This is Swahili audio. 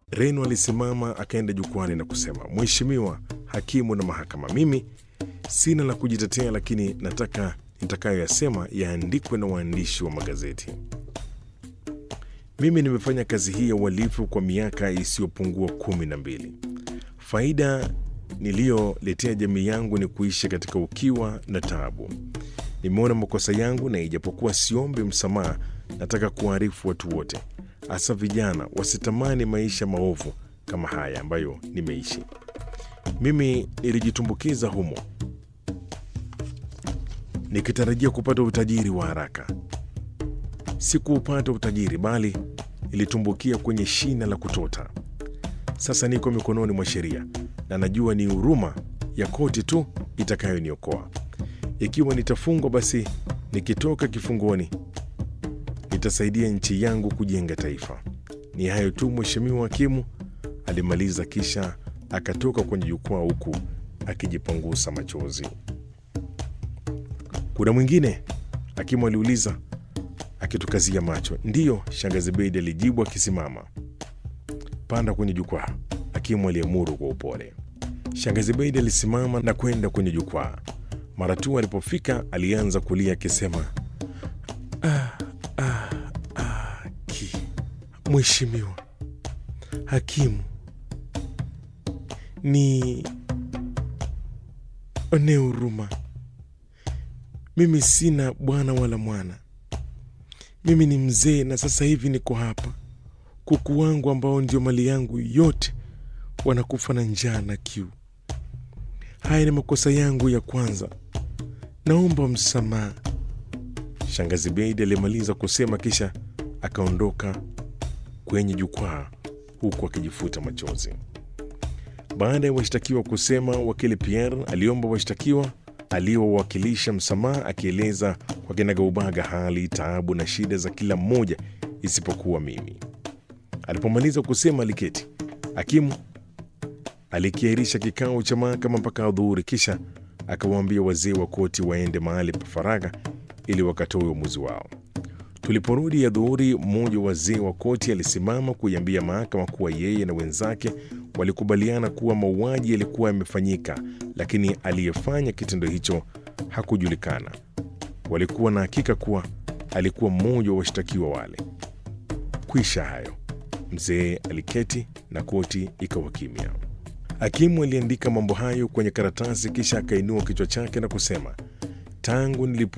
Reno alisimama akaenda jukwani na kusema, Mheshimiwa hakimu na mahakama, mimi sina la kujitetea, lakini nataka nitakayoyasema yaandikwe na waandishi wa magazeti. Mimi nimefanya kazi hii ya uhalifu kwa miaka isiyopungua kumi na mbili. Faida niliyoletea jamii yangu ni kuishi katika ukiwa na taabu. Nimeona makosa yangu, na ijapokuwa siombi msamaha, nataka kuwaarifu watu wote, hasa vijana, wasitamani maisha maovu kama haya ambayo nimeishi. Mimi nilijitumbukiza humo nikitarajia kupata utajiri wa haraka. Sikuupata utajiri, bali nilitumbukia kwenye shina la kutota. Sasa niko mikononi mwa sheria na najua ni huruma ya koti tu itakayoniokoa. Ikiwa nitafungwa, basi nikitoka kifungoni nitasaidia nchi yangu kujenga taifa. Ni hayo tu, Mheshimiwa Hakimu, alimaliza, kisha akatoka kwenye jukwaa huku akijipangusa machozi. Kuna mwingine? Hakimu aliuliza akitukazia macho. Ndiyo, shangazi Beidi alijibu akisimama. Panda kwenye jukwaa, hakimu aliamuru kwa upole. Shangazi Beidi alisimama na kwenda kwenye jukwaa. Mara tu alipofika, alianza kulia akisema, ah, ah, ah, ki Mheshimiwa hakimu, ni onee huruma. Mimi sina bwana wala mwana. Mimi ni mzee na sasa hivi niko hapa. Kuku wangu ambao ndio mali yangu yote wanakufa na njaa na kiu. Haya ni makosa yangu ya kwanza, naomba msamaha. Shangazi Beidi alimaliza kusema, kisha akaondoka kwenye jukwaa huku akijifuta machozi. Baada ya washtakiwa kusema, wakili Pierre aliomba washtakiwa aliowakilisha msamaha, akieleza kwa kinagaubaga hali, taabu na shida za kila mmoja isipokuwa mimi. Alipomaliza kusema, aliketi. Hakimu alikiahirisha kikao cha mahakama mpaka adhuhuri, kisha akawaambia wazee wa koti waende mahali pa faragha ili wakatoe uamuzi wao. Tuliporudi adhuhuri, mmoja wa wazee wa koti alisimama kuiambia mahakama kuwa yeye na wenzake walikubaliana kuwa mauaji yalikuwa yamefanyika, lakini aliyefanya kitendo hicho hakujulikana. Walikuwa na hakika kuwa alikuwa mmoja wa washtakiwa wale. Kwisha hayo, mzee aliketi na koti ikawa kimya. Hakimu aliandika mambo hayo kwenye karatasi, kisha akainua kichwa chake na kusema, tangu nilipo